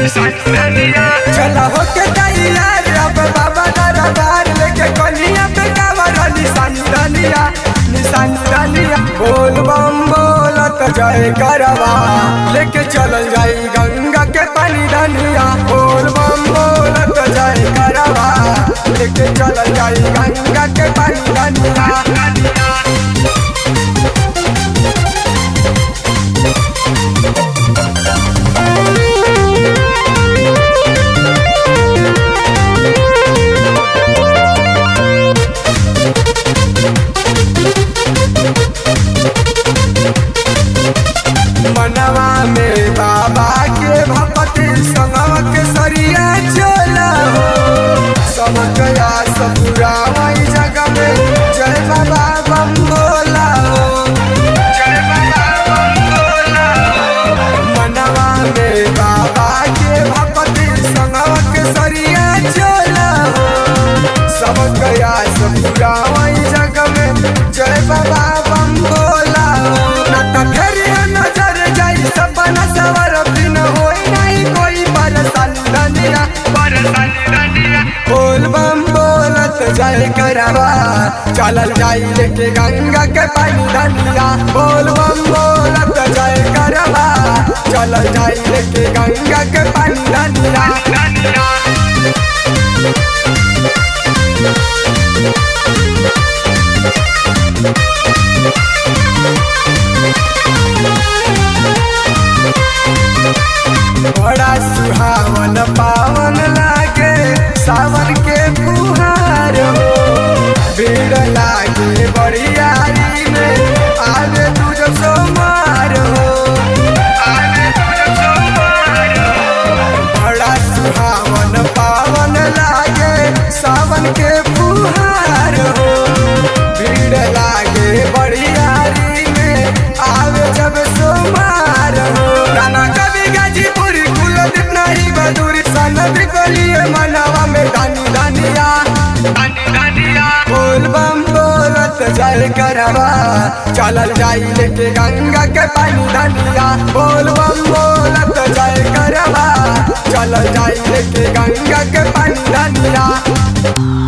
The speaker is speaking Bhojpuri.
चला हो के तैयार अब बाबा दरबार लेके कनिया पे कावर निशानी रनिया निशानी रनिया बोल बम बोलत जय करवा लेके चलल जाई गंगा के पानी धनिया बोल बम बोलत जय करवा लेके चलल जाई गंगा के पानी धनिया मनवा में बाबा के भक्ति संगवा के सरिया चला हो सब गया सब पूरा वही जगह में जय बाबा बम बोला हो जय बाबा बम बोला हो मनवा में बाबा के भक्ति संगवा के सरिया चला हो सब गया सब पूरा वही जगह में जय बाबा बम बोला हो ना त फेर नजर जाई सपना सवर बिन होई नहीं कोई परेशानी रनिया परेशानी रनिया बोल बम बोलत जय करवा चलल जाई लेके गंगा के पानी धनिया बोल बम बोलत जय करवा चलल जाई लेके गंगा के पानी धनिया बड़ा सुहावन पावन लागे सावन के फुहार हो भीड़ लागे बड़ियारी में आगे तुझ सोमार हो आगे तुझ सोमार हो बड़ा सुहावन पावन लागे सावन के फुहार हो भीड़ लागे बड़ियारी में आवे जब सोमार हो गाना कभी गाजीपुर कुलदीप नहीं बदूरी सनद गलिए मनवा में दानी दानिया दानी दानिया बोल बम बोलत जय करवा चलल जाई लेके गंगा के पानी धनिया बोल बम बोलत जय करवा चलल जाई लेके गंगा के पानी धनिया